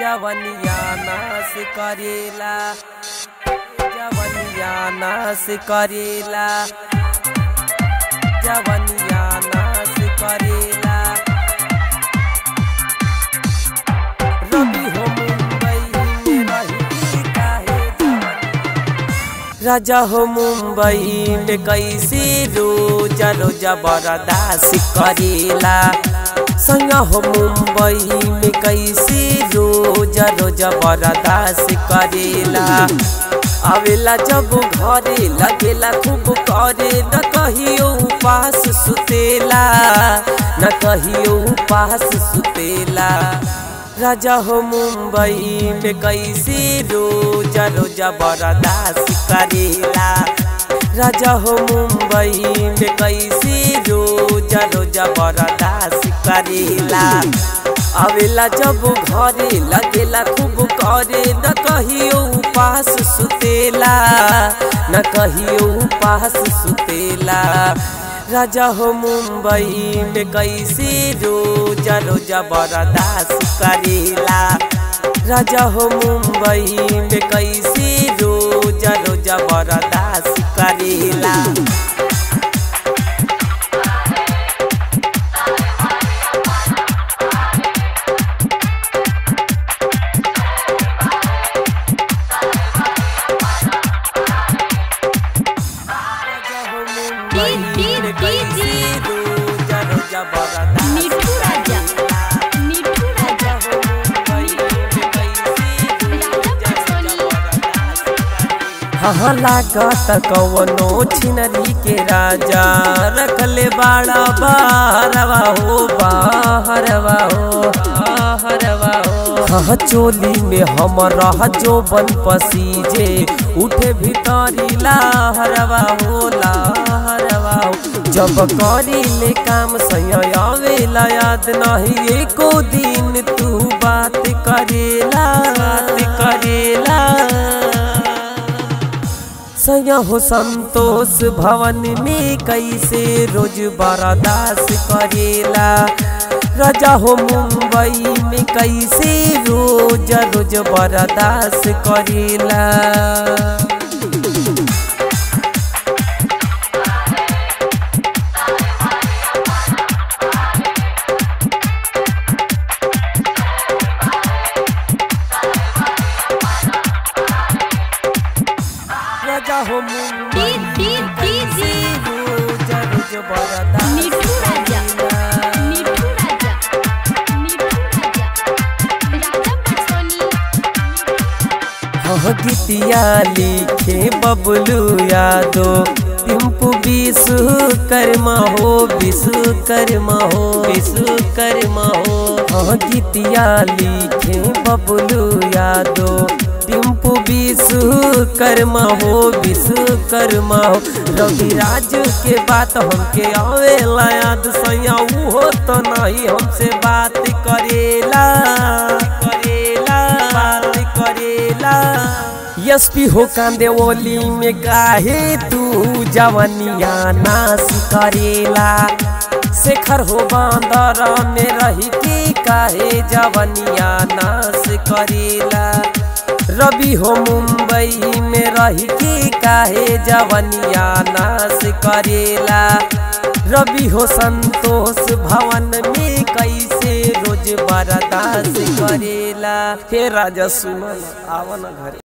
जवनिया नाश करेला जवनिया नाश करेला जवनिया नाश करेला रवि हो मुंबई में रही काहे जवनिया राजा हो मुंबई में कैसे रोजा रोजा बरदास करेला संगा हो मुंबई में कैसे रोजा रोजा बरदास करेला आवेला जब घरे लगेला खूब करे न कहियो उपास सुतेला न कहियो उपास सुतेला राजा हो मुंबई में कैसे रोजा रोजा बरदास करेला राजा हो मुंबई में कैसे रोजा रोजा बरदास करेला आवेला जब घरे लगेला खूब करे न कहियो उपास सुतेला न कहियो उपास सुतेला राजा हो मुंबई में कैसे रोजा रोजा बरदास करेला राजा हो मुंबई में कैसे रोजा रोजा बरदास करेला राजा हो मुंबई में कैसे रोजा रोजा बरदास मिठू राजा मिठू राजा हो मुंबई में कैसे रोजा रोजा बरदास हाँ लागत कवनो छिनरी के राजा रखले बाड़ा बाहरवा हो बाहरवा हो बाहरवा हो हाँ चोली में हम रह जो बन पसीजे उठे भीतरी लाहरवा हो लाहरवा हो जब करी ले काम सयावेला याद नहीं एको दिन तू बात करेला बात करेला सया हो संतोष भवन में कैसे रोज बरदास करेला राजा हो मुंबई में कैसे रोज रोज बरदास करेला राजा हो मुंबई में कैसे रोज रोज बरदास मिठू राजा करेला। मिठू राजा मिठू राजा राजा पटसोनी हाँ गीतिया लिखे बबलू यादो टिम्पू विश्व कर्मा हो विश्व कर्मा हो विश्व कर्मा हो हाँ गीतिया लिखे बबलू यादो टिम्पू विश्व कर्मा हो विश्व कर्मा हो रवि राज के बात हमके आवेला याद सैया हो तो नहीं हमसे बात करेला करेला बात करेला एसपी हो कांदे ओली में काहे तू जवनिया नाश करेला शेखर हो बांदर में रही के काहे जवनिया नाश करेला रवि हो मुंबई में रही के काहे जवनिया नाश करेला रवि हो संतोष भवन में कैसे रोज बरदास करेला हे राजा सुमन आवन घरे